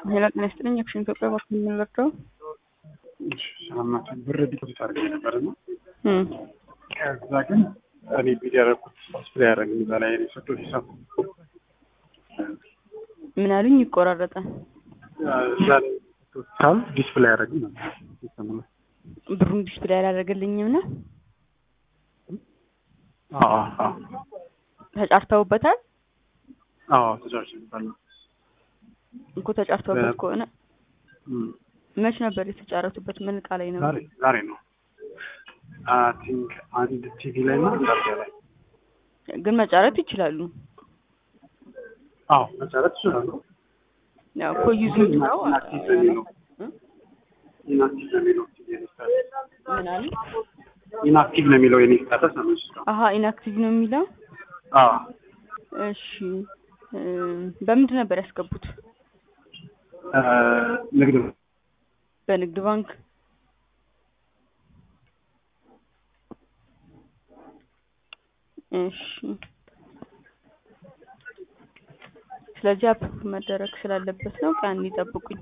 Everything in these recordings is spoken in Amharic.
ሄሎ ጤና ይስጥልኝ። አክሽን ኢትዮጵያ ባንክ የምንረዳው ሳምናትን ብር ዲፖዚት አድርገ ነበር እና ከዛ ግን እኔ ቢድ ያደረኩት ዲስፕሌይ ያደረግ እዛ ላይ የሰጠው ሂሳብ ምን አሉኝ? ይቆራረጣል። እዛ ላይ የሰጠው ሂሳብ ዲስፕሌይ ያደረግ ነበር ሲስተሙ ላይ። ብሩን ዲስፕሌይ አላደረገልኝም ነው አዎ አዎ ተጫርተውበታል አዎ ተጫርቼ ነበር እኮ ተጫርተውበት ከሆነ እም፣ መች ነበር የተጫረቱበት? ምን እቃ ላይ ነው? ዛሬ ዛሬ ነው አይ ቲንክ አንድ ቲቪ ላይ እና አንድ አልጋ ላይ ግን መጫረት ይችላሉ። አዎ መጫረት ይችላሉ። ያው እኮ ዩዝድ ነው። ኢንአክቲቭ ነው የሚለው ኢንአክቲቭ ነው የሚለው ምን አሉ? ኢንአክቲቭ ነው የሚለው የኔ ስታተስ ነው እሱ። አሀ ኢንአክቲቭ ነው የሚለው። አዎ እሺ እም፣ በምንድን ነበር ያስገቡት? እ ንግድ ነው። በንግድ ባንክ እሺ። ስለዚህ አፕሩቭ መደረግ ስላለበት ነው። ቀን ይጠብቁኝ።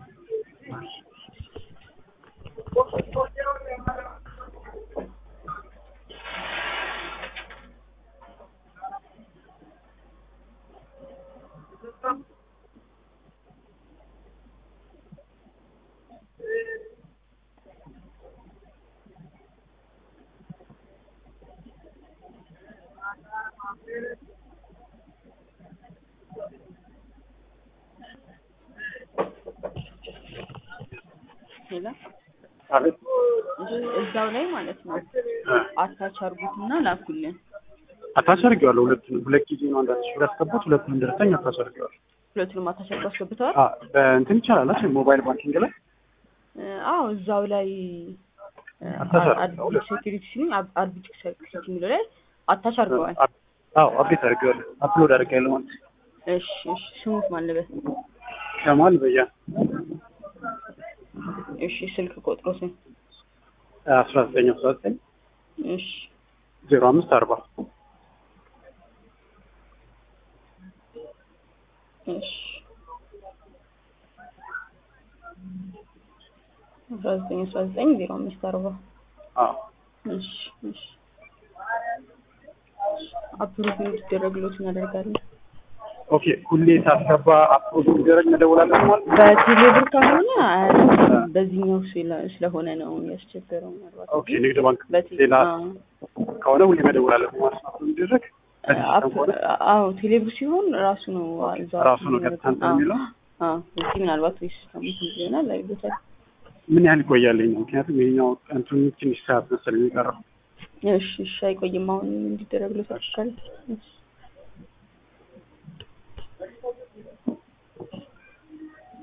ሌላ አቤት እሺ፣ እዛው ላይ ማለት ነው አታች አርጉትና ላኩልን። አታች አድርጌዋለሁ። ሁለቱንም ሁለት ጊዜ ነው አንዳንድ ሺህ ብር ያስገቡት ሁለቱንም ደረሰኝ አታች አድርጌዋለሁ። ሁለቱንም አታች አርጉ አስገብተዋል። አ በእንትን ይቻላል አይደል? ሞባይል ባንኪንግ ላይ አዎ እዛው ላይ አታች አድቢት ሴኩሪቲ ሲሉኝ አድቢት ሴኩሪቲ የሚለው ላይ አታች አርገዋል። አዎ አፕዴት አድርጌዋለሁ። አፕሎድ አድርጌያለሁ ማለት ነው። እሺ እሺ ስሙት ማለበት ከማል በያ እሺ ስልክ ቁጥሩ ስም አስራ ዘጠኝ አስራ ዘጠኝ እሺ ዜሮ አምስት አርባ እሺ አስራ ዘጠኝ አስራ ዘጠኝ ዜሮ አምስት አርባ አዎ እሺ እሺ አፕሩቭ እንዲደረግሎት እናደርጋለን። ኦኬ ሁሌ ሳስገባ አፕሎድ እንዲደረግ መደወላለሁ ማለት ነው። በቴሌብር ከሆነ አያደርግም። በዚህኛው ስለ- ስለሆነ ነው ያስቸገረው። ምናልባት ኦኬ ንግድ ባንክ በቴ- ሌላ አዎ። ከሆነ ሁሌ መደወላለሁ ማለት ነው። አፕሎድ እንዲደረግ በዚህ አፕ- ሲስተም ከሆነ አዎ ቴሌብር ሲሆን ራሱ ነው እዛው ራሱ ነው ቀጥታ እንትን አዎ። የሚለው? አዎ እዚህ ምናልባት ወይ ሲስተሙ ይሆናል አይቦታል። ምን ያህል ይቆያልኝ ነው? ምክንያቱም ይሄኛው እንትኑ ትንሽ ሰዓት መሰለኝ የሚቀረው። እሺ እሺ አይቆይም። አሁን እንዲደረግሎት አድርጋለሁ። እሺ